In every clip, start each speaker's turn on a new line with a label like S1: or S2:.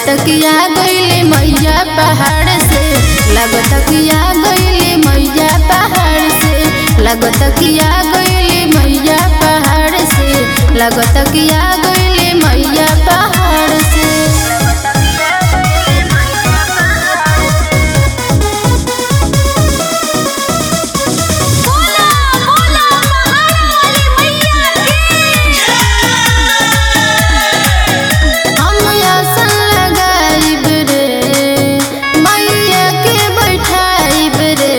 S1: लगत कि आ गईले मैया पहाड़ से लगत कि आ गईले मैया पहाड़ से लगत कि आ गईले मैया पहाड़ से लगत कि आ गईले मैया पहाड़ से
S2: बोला बोला महारानी मैया की
S1: हम आसन लगाइब रे मैया के बैठाइब रे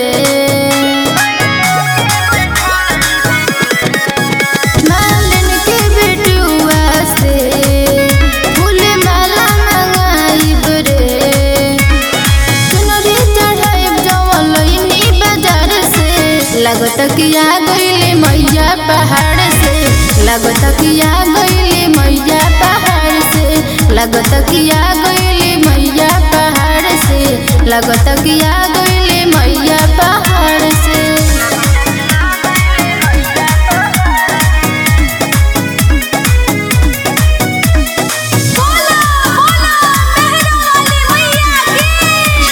S1: मालिन के बेटुआ से फूल माला मंगाइब रे चुनरी चढ़ाइब जवन लइनी बाजार से लगत कि आ गईले मैया पहाड़ से लगत कि आ गईले मैया पहाड़ से लगत कि आ गईले मैया पहाड़ से लगत कि आ गईले मैया पहाड़ से
S2: बोला बोला महारानी मैया की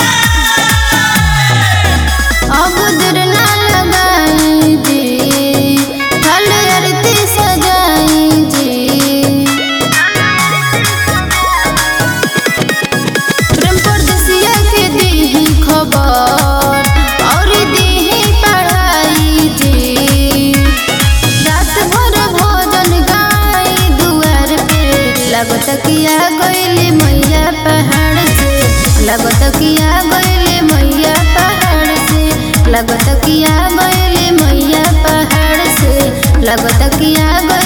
S1: अब देर ना लगाई जी फल आरती सजाई जी प्रेम परदेसिया के दीही खबर और दीही पढ़ाई जी रात भर भोजन गाई दुआर पे लगत कि आ गईले मैया पहाड़ से लगत कि आ गईले मैया पहाड़ से लगत कि आ गईले मैया पहाड़ से लगत कि आ गईले